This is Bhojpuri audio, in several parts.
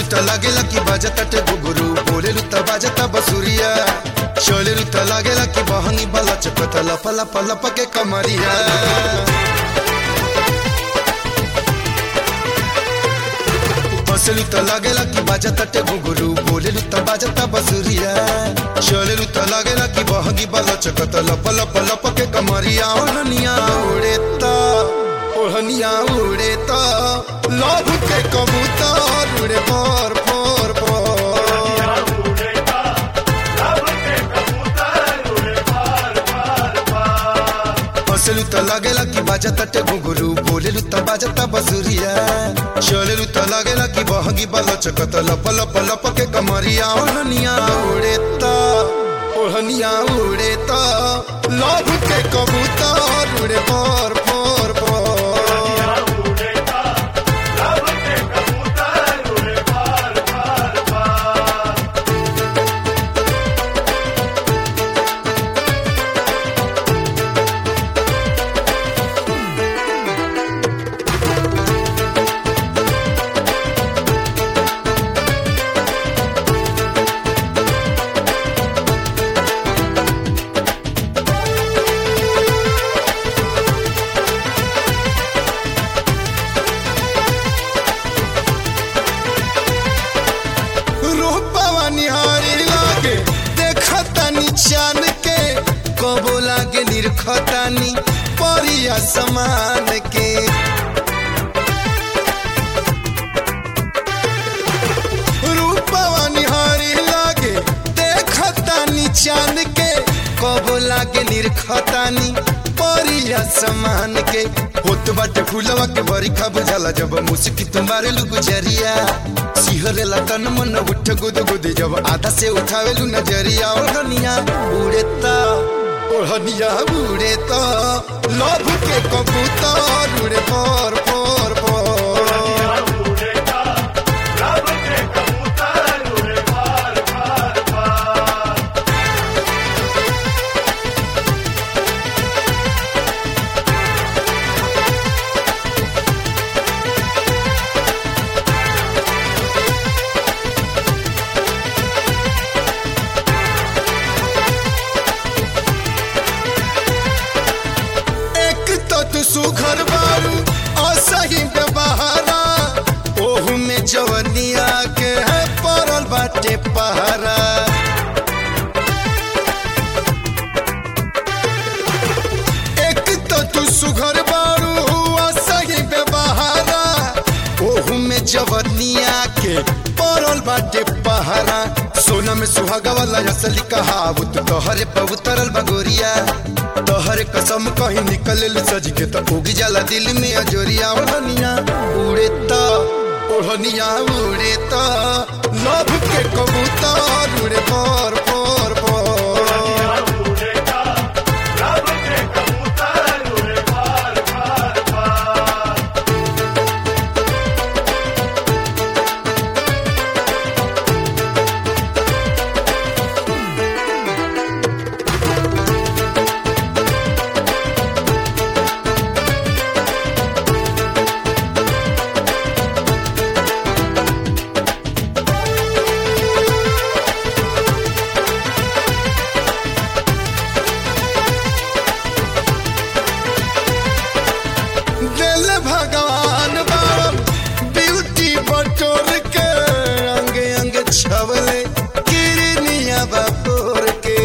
त लागेला कि बाजता टे गुगुरु बोलेलु त बाजता बसुरिया चलेलु त लागेला कि बहनी बला चपत लप लप लप के कमरिया बसलु त लागेला कि बाजता टे गुगुरु बोलेलु त बाजता बसुरिया चलेलु त लागेला कि बहनी बला चपत लप लप लप के कमरिया ओढ़निया उड़े त ओढ़निया उड़े त लभ के कबूतर उड़े पर पर पर बसलु त लागेला कि बाजता टे घुंघरू बोलेलु त बाजता बसुरिया चलेलु त लागेला कि बहगी बल चकत लप लप लप के कमरिया ओढ़निया उड़े त ओढ़निया उड़े त लभ के कबूतर उड़े पर पर पर रूपवा निहारी लागे देखतानी चान के कबो लागे निरखतानी परिया समान के रूपवा निहारी लागे देखतानी चान के कबो लागे निरखतानी परिया समान के होत बाटे फूलवा के बरिखा बुझाला जब मुस्की तुम्हारे लुगु जरिया सिहरेला तन मन उठ गुद गुद जब आधा से उठावेलु नजरिया ओढ़निया उड़ेता ओढ़निया उड़ेता लभ के कबूतर उड़े पर पर पर एक तो तू सुघर बारू असही व्यवहारा ओहू में जवनिया के है पड़ल बाटे पहारा एक तो तू सुघर बारू असही व्यवहारा ओहू में जवनिया के पड़ल बाटे पहारा सोना में सुहागा वाला असली कहावत तोहरे पर उतरल बगोरिया तोहरे कसम कहीं निकल सज के तो उग जाला दिल में अजोरिया ओढ़निया उड़े तो ओढ़निया उड़े तो लभ के कबूतर उड़े पर पर पर दिल भगवान बाबा ब्यूटी बटोर के अंग अंग छवले किरनिया बापोर के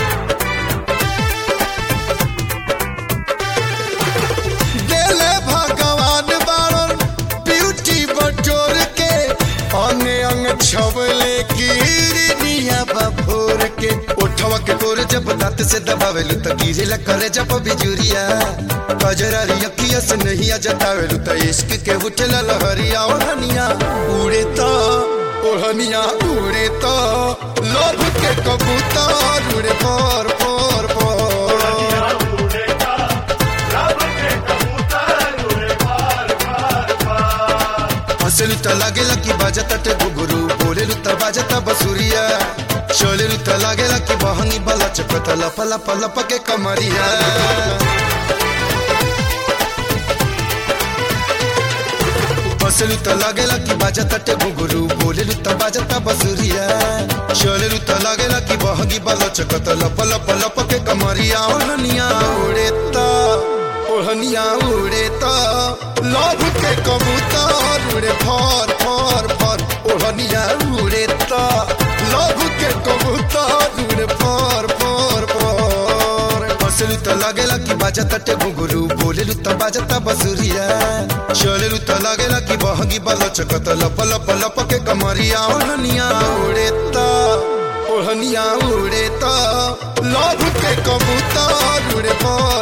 दिल भगवान बाबा ब्यूटी बटोर के अंग अंग छवले किरनिया बापोर के ओठवा के तोर जब दांत से दबावेलु त गिरेला करे जब बिजुरिया कजरारी अखिया से नहीं आ जतावेलु त इश्क के उठेला लहरिया ओढ़निया उड़े त ओढ़निया उड़े त लोभ के कबूतर उड़े पर पर पर हंसलु त लागेला कि बाजता टे गुगुरु बोलेलु त बाजता बसुरिया चलेलु त लागेला कि बहनी बला चपत लप लप लप के कमरिया हंसलू त लागेला कि बाजा तटे घुंघरू बोलेलू त बाजता बसुरिया चलेलू त लागेला कि बहगी बालो चकत लप लप लप के कमरिया ओढ़निया उड़े त ओढ़निया उड़े त लभ के कबूतर उड़े फर फर फर ओढ़निया उड़े त लभ के कबूतर उड़े फर फर फर हंसलू त लागेला कि बाजा तटे घुंघरू बोलेलू त बाजता बसुरिया चलेलू त लागेला कि बहगी बालो चकत लप लप लप के कमरिया ओढ़निया उड़े त ओढ़निया उड़े त लभ के कबूतर उड़े फर